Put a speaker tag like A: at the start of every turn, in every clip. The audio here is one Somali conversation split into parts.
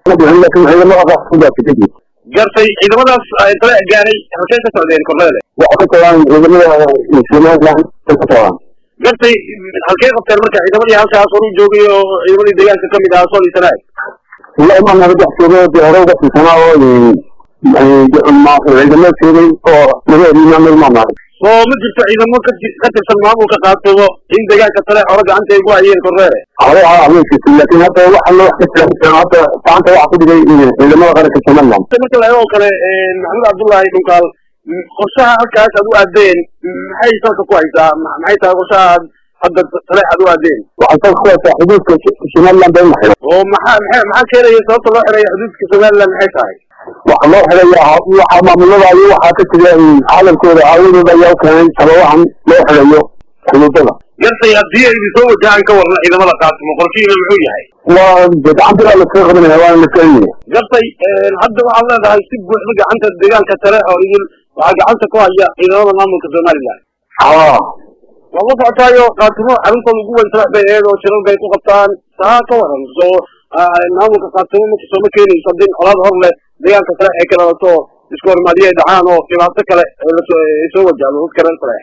A: ma dhicin laakiin ciidamada qaarkood ka tegi
B: gartay ciidamadaas tale gaaray halkee ka socdeen korneele
A: waxay ka tagaan ciidamada somaliland ka tagaan
B: gartay halkee qabteen marka ciidamadii halkaas horu joogay oo ciidamadii deegaanka kamid ahaa sool iyo sanaag
A: ila imaan naga dhex joogo dee hore uga tirsanaa oo ciidamada joogay oo naga erimaamay maamaaray
B: oo ma jirto ciidamo ka ka tirsan maamulka qaatumo in deegaanka tale hore gacanta ay ku hayeen korneele
A: hore aa ama jirtay laakiin hadda waxa loo wax ka jira hadda gacanta waxa ku dhigay ciidamada qaranka somaliland
B: marka la eego kale maxamed cabdullaahi dhunkaal qorshaha halkaas aad u aadeen maxay salka ku haysaa maxay tahay qorshaha aad hadda tale aad u aadeen
A: waxay salka ku haysaa xuduudka somaliland bay maxay
B: oo maxaa maxaa maxaa keenaya sababta loo xiraya xuduudka somaliland maxay tahay
A: waxa loo xidhayaa waxa maamulada iyo waxaa ka jira hadalkooda aawadooda ayaa u keenay sababahan loo xidhayo xuduudada
B: gartay haddii ay soo wajahaan ka warna ciidamada qaatimo qorshihiina muxuu yahay
A: waa de gacantiraa laskaga qabanaya waana la keenaya
B: gartay hadda waxaad leedahay si buuxda gacanta deegaanka tale oo idin waxaa gacanta ku haya ciidamada maamulka somaliland
A: haa
B: waa la socotaayo qaatimo arrintooda ugu weyn salax bay aheed oo shirar bay ku qabtaan taa ka waran soo maamulka qaatimo marka sooma keenayso haddii colaad hor leh deegaanka tale ay ka dhalato isku hormaadiyo ay dhacaan oo dhibaato kale ay soo wajahdo dadka reer tale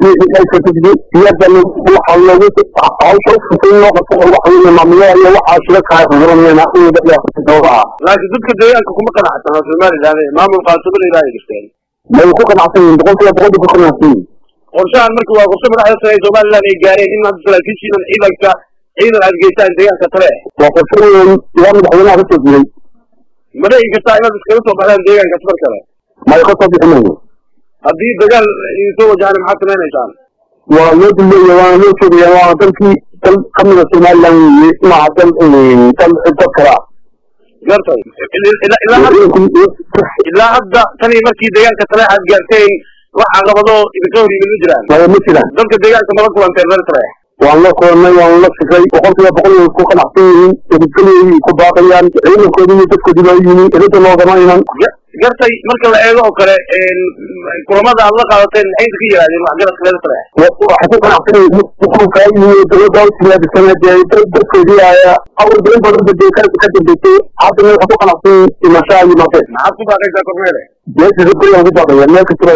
A: siyada waxa loogu hawsha ufutay loo qabto waxa weeye maamulada iyo waxaa shira kaa xuduranayana uda dheefatoogaa
B: laakiin dadka deegaanka kuma qanacsana somaliland maamul qaatimo la ilaahay gasteen
A: may ku qanacsan yihin boqol kiiba boqol bay ku qanacsan yihin
B: qorshahan marka waa qorshe madaxda sare ee somaliland ay gaareen in hadda saraakiishiinan ciidanka ciidan aad geysaan deegaanka tale
A: waa qorshe weyn ilaa madaxweynaha ka soo jiray
B: ma dhici kartaa inaad iskaga soo baxdaan deegaankaas mar kale
A: may ka soo bixi mayo
B: haddii dagaal idin soo wajahana maxaad samaynaysaan
A: waa loo duleeya waana loo sheegaya waa dalkii dal kamida somaliland weye maaha dal dal dad kale ah
B: gartay ilaa hadda ilaa hadda tanii markii deegaanka tale aad gaarteen wax caqabado idinka hor yimid ma jiraan
A: maya ma jiraan
B: dalka deegaanka mala kulanteen reer tale
A: waan la kulannay waan la fikray boqol kiiba boqol way ku qanacsan yihiin nabadgelyoy ku baaqayaan ciidankoodi iyo dadkoodi baa yimi erida loogama iman
B: gartay marka la eego oo kale kulamada aad la qaadateen maxay idinka yidhahdeen waxgaradka reer tale
A: waxay ku qanacsan yihiin xukunkaa yimi dowladda u timaadisana dee dadkoodii ayaa awal badan badan badee ka ka dambeysay haddana waxay ku qanacsan yihiin imashaa yimaadeen
B: maxaad ku baaqaysaa kormeele
A: dee nabadgelyo aan ku baaqaya meel kastaba